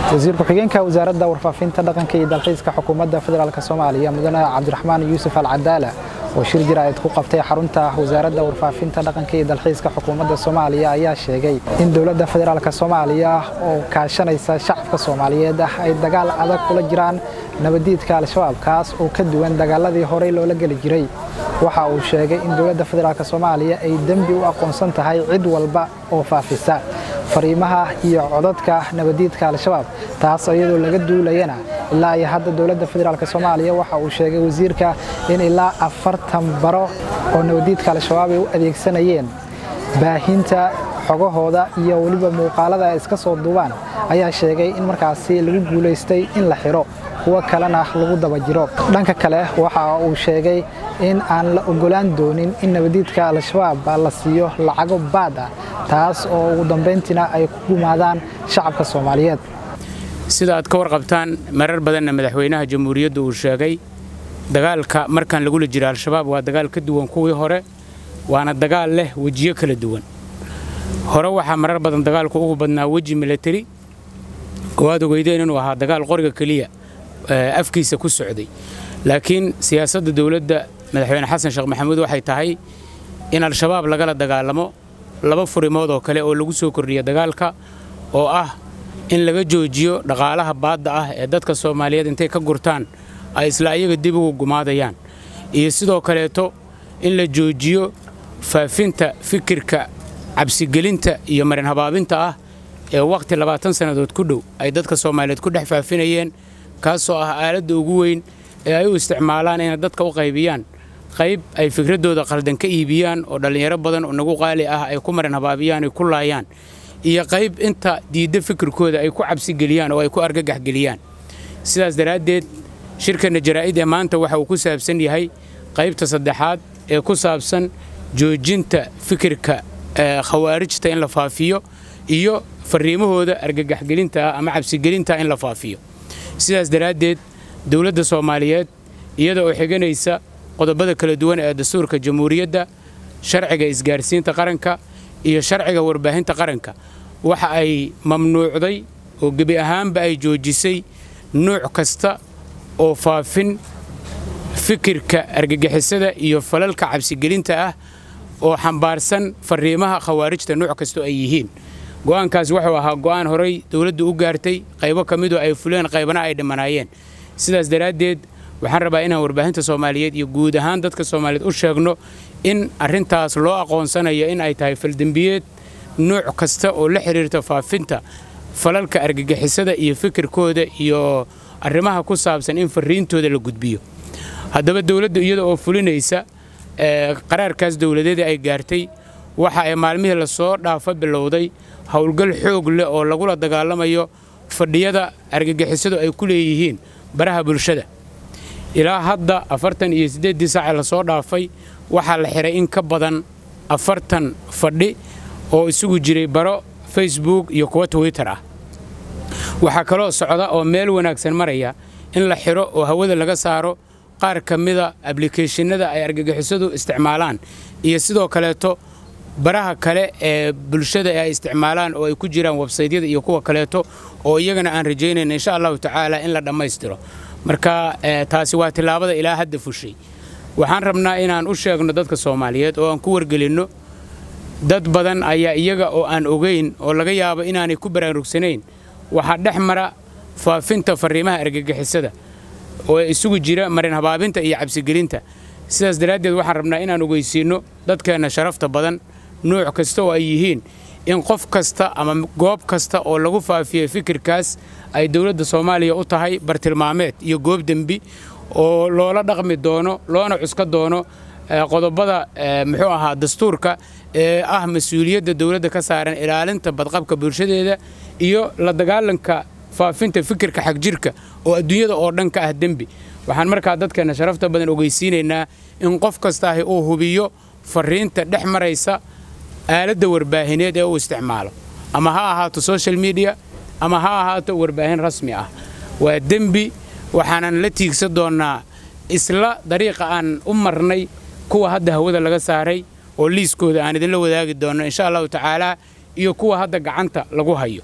wasiir ku-xigeenka wasaaradda warfaafinta dhaqanka iyo dalxiiska xukuumadda federaalk soomaaliya mudane cabdiraxmaan yuusuf alcadaala oo shir jiraa'id ku qabtay xarunta wasaaradda warfaafinta dhaqanka iyo dalxiiska xukuumadda soomaaliya ayaa sheegay in dowladda federaalk soomaaliya oo kaashanaysa shacabka soomaaliyeed ah ay dagaal adag kula jiraan nabadiidka al-shabaab kaas oo ka duwan dagaaladii horey loola geli jiray waxa uu sheegay in dowladda federaalk soomaaliya ay dembi u aqoonsan tahay cid walba oo faafisa fariimaha iyo codadka nabadiidka al-shabaab taas iyadoo laga duulayana ilaa iyo hadda dowladda federaalk soomaaliya waxa uu sheegay wasiirka in ilaa afartan baro oo nabadiidka al-shabaab ay u adeegsanayeen baahinta xogahooda iyo weliba muuqaalada ay iska soo duubaan ayaa sheegay in markaasi lagu guulaystay in la xiro kuwo kalena lagu daba jiro dhanka kale waxa uu sheegay in aan la ogolaan doonin in nabadiidka al-shabaab la siiyo lacago baad ah taas oo ugu dambayntiina ay ku gumaadaan shacabka soomaaliyeed sida aad ka warqabtaan marar badanna madaxweynaha jamhuuriyaddu uu sheegay dagaalka markaan lagula jiro al-shabaab waa dagaal ka duwan kuwii hore waana dagaal leh wejiyo kala duwan hore waxaa marar badan dagaalku ugu badnaa weji milatari oo aad ogeydeen inuu ahaa dagaal qoriga keliya afkiisa ku socday laakiin siyaasadda dowladda madaxweyne xasan sheekh maxamuud waxay tahay in al-shabaab lagala dagaalamo laba furimood oo kale oo lagu soo kordhiya dagaalka oo ah in laga joojiyo dhaqaalaha baadda ah ee dadka soomaaliyeed intay ka gurtaan ay isla iyaga dib ugu gumaadayaan iyo sidoo kaleeto in la joojiyo faafinta fikirka cabsigelinta iyo marin habaabinta ah ee wakhti labaatan sannadood ku dhow ay dadka soomaaliyeed ku dhex faafinayeen kaasoo ah aaladda ugu weyn ee ay u isticmaalaan inay dadka u qaybiyaan qayb ay fikraddooda qaldan ka iibiyaan oo dhallinyaro badan oo nagu qaali ah ay ku marin habaabiyaan ay ku laayaan iyo qayb inta diidda fikirkooda ay ku cabsigeliyaan oo ay ku argagaxgeliyaan sidaas daraaddeed shirkanna jaraa'id ee maanta waxa uu ku saabsan yahay qaybta saddexaad ee ku saabsan joojinta fikirka khawaarijta in la faafiyo iyo farriimahooda argagaxgelinta ah ama cabsigelinta in la faafiyo sidaas daraaddeed dowladda soomaaliyeed iyada oo xiganaysa qodobada kala duwan ee dastuurka jamhuuriyadda sharciga isgaarsiinta qaranka iyo sharciga warbaahinta qaranka waxa ay mamnuucday oo gebi ahaanba ay joojisay nuuc kasta oo faafin fikirka argagixisada iyo falalka cabsigelinta ah oo xambaarsan farriimaha khawaarijta nuuc kastoo ay yihiin go'aankaas wuxuu ahaa go'aan horay dowladdu u gaartay qaybo ka midoo ay fuleen qaybana ay dhimanaayeen sidaas daraaddeed waxaan rabaa inaan warbaahinta soomaaliyeed iyo guud ahaan dadka soomaaliyeed u sheegno in arrintaas loo aqoonsanayo in ay tahay faldembiyeed nuuc kasta oo la xidhiirta faafinta falalka argagixisada iyo fikirkooda iyo arrimaha ku saabsan in farriintooda la gudbiyo haddaba dowladda iyada oo fulinaysa qaraarkaas dowladeeda ay gaartay waxa ay maalmihii lasoo dhaafa bilowday howlgal xoog leh oo lagula dagaalamayo fadhiyada argagixisadu ay ku leeyihiin baraha bulshada ilaa hadda afartan iyo siddeeddii saace lasoo dhaafay waxaa la xihay in ka badan afartan fadhi oo isugu jiray baro facebook iyo kuwa twitter ah waxaa kaloo socda oo meel wanaagsan maraya in la xidho oo hawada laga saaro qaar ka mida ablikeeshinada ay argagixisadu isticmaalaan iyo sidoo kaleeto baraha kale ee bulshada ay isticmaalaan oo ay ku jiraan websaydyada iyo kuwa kaleeto oo iyagana aan rajaynayn insha allahu tacaala in la dhammaystiro marka taasi waa tillaabada ilaa hadda fushay waxaan rabnaa inaan u sheegno dadka soomaaliyeed oo aan ku wargelinno dad badan ayaa iyaga oo aan ogayn oo laga yaabo inaanay ku baraarugsanayn waxaa dhex mara faafinta farriimaha argagixisada oo isugu jira marin habaabinta iyo cabsigelinta sidaas daraaddeed waxaan rabnaa inaan ogeysiinno dadkeenna sharafta badan nuuc kasta oo ay yihiin in qof kasta ama goob kasta oo lagu faafiyey fikirkaas ay dowladda soomaaliya u tahay bartilmaameed iyo goob dembi oo loola dhaqmi doono loona cuska doono qodobada muxuu ahaa dastuurka ee ah mas-uuliyadda dowladda ka saaran ilaalinta badqabka bulshadeeda iyo la dagaalanka faafinta fikirka xagjirka oo adduunyada oo dhan ka ah dembi waxaan markaa dadkeenna sharafta badan ogeysiinaynaa in qof kastaahi uu hubiyo farriinta dhex maraysa aaladda warbaahineed ee uu isticmaalo ama ha ahaato social media ama ha ahaato warbaahin rasmi ah waa dembi waxaanan la tiigsan doonnaa isla dariiqa aan u marnay kuwa hadda hawada laga saaray oo liiskooda aan idinla wadaagi doonno insha allahu tacaalaa iyo kuwa hadda gacanta lagu hayo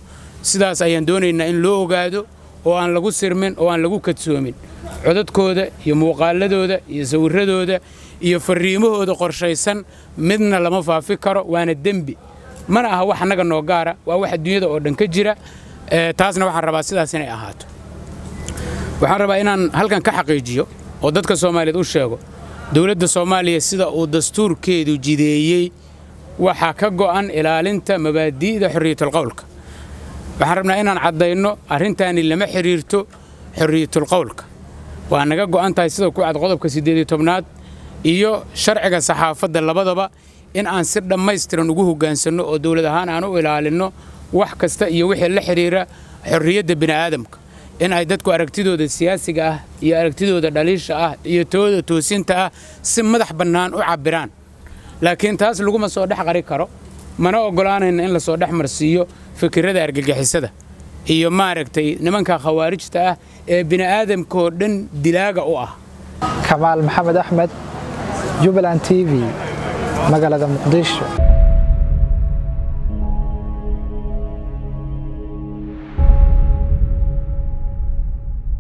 sidaas ayaan doonaynaa in loo ogaado oo aan lagu sirmin oo aan lagu kadsoomin codadkooda iyo muuqaaladooda iyo sawirradooda iyo farriimahooda qorshaysan midna lama faafi karo waana dembi mana aha wax annaga noo gaara waa wax adduunyada oo dhan ka jira taasna waxaan rabaa sidaas inay ahaato waxaan rabaa inaan halkan ka xaqiijiyo oo dadka soomaaliyeed u sheego dowladda soomaaliya sida uu dastuurkeedu jideeyey waxaa ka go'an ilaalinta mabaadi'da xorriyatulqowlka waxaan rabnaa inaan caddayno arrintaani lama xidhiirto xorriyatulqowlka waa naga go'an tahay sida ku cad qodobka siddeed iyo tobnaad iyo sharciga saxaafadda labadaba in aan si dhammaystiran ugu hoggaansanno oo dowlad ahaan aan u ilaalinno wax kasta iyo wixii la xidhiira xorriyadda bini'aadamka in ay dadku aragtidooda siyaasiga ah iyo aragtidooda dhaliisha ah iyo tooda toosinta ah si madax bannaan u cabbiraan laakiin taas laguma soo dhex qari karo mana oggolaanayna in la soo dhex marsiiyo fikirrada argagixisada iyo maaragtay nimanka khawaarijta ah ee bini'aadamkaoo dhan dilaaga u ah kamaal maxamed axmed jubbaland t v magaalada muqdisho